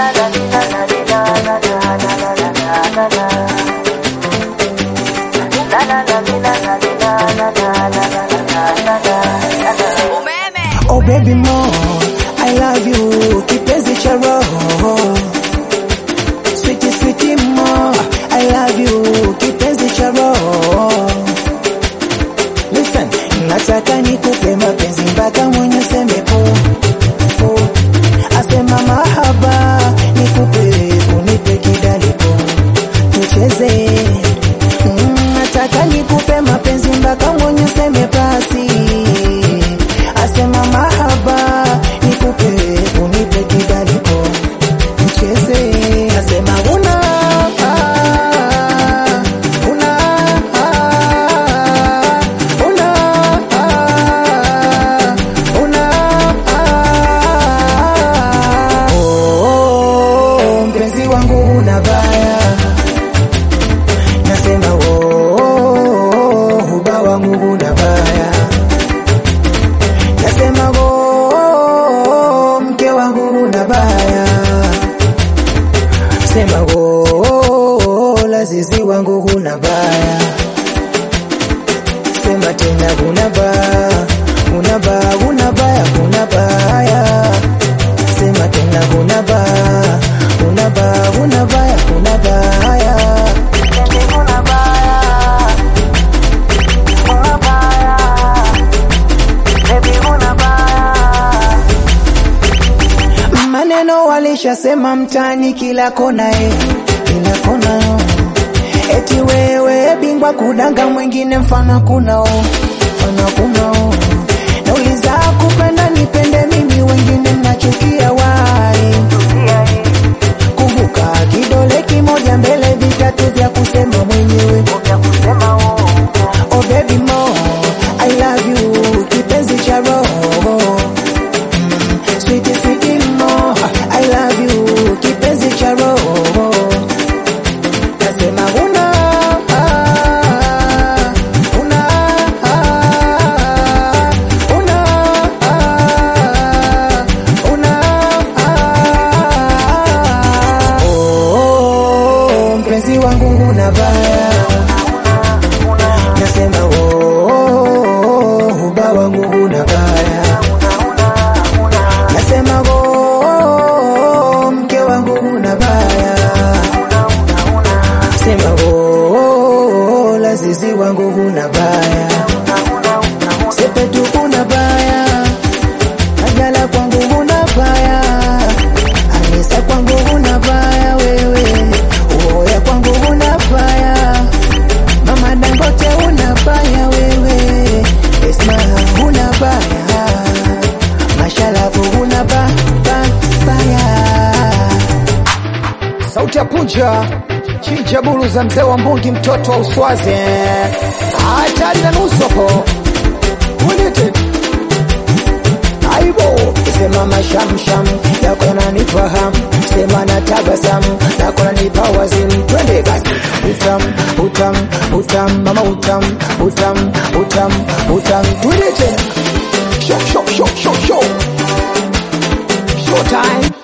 Oh baby mo, I love you, kipenzi cha roho. Sweetie sweetie mo, I love you, kipenzi cha roho. Listen, nataka nikupe mapenzi mpaka mwenye seme po. po. Asema mahaba, nikupe, unipe kidali po. Tucheze. Mm, nataka nikupe mapenzi mpaka mwenye seme basi. Asema mahaba, nikupe, unipe kidali po. Tucheze. Asema una ah, una ah, una ah, una ah. Oh, mpenzi wangu una baya nasema oh, huba wangu una baya nasema oh, mke wangu una baya sema oh, lazizi wangu huna baya sema tena huna baya huna baya huna baya huna baya sema tena huna baya huna baya huna baya huna baya maneno walishasema mtani kila kona eh, kila kona oh. eti wewe bingwa kudanga mwingine mfano kunao mfano kunao nauliza kupenda nipende mimi wengine nachukia wai kumbuka kidole kimoja mbele vitatu vya kusema mwenyewe oh baby mo I love you kipenzi cha roho Sweetie, sweetie mo, I love you, kipenzi cha roho. Nasema una, ah, una, ah, una, ah, una, ah. Oh, mpenzi wangu una baya. Nasema oh, huba wangu una baya. Nasema oh, mke wangu una baya. Sema oh, lazizi wangu huna baya. Sepetu huna baya. Ajala kwangu huna baya. Anisa kwangu huna baya wewe. Uoya kwangu huna baya. Mama Dangote huna baya wewe. Esma huna baya. Mashalafu huna ba, ba, baya. Sauti ya punja chinja bulu za mzee wa mbungi mtoto wa uswazi hatari na nusu hapo ulite aibo sema mashamsham yako yananifahamu sema na tabasamu yako yananipa wazimu twende basi utam utam utam mama utam utam utam utam twende tena show show show show show show time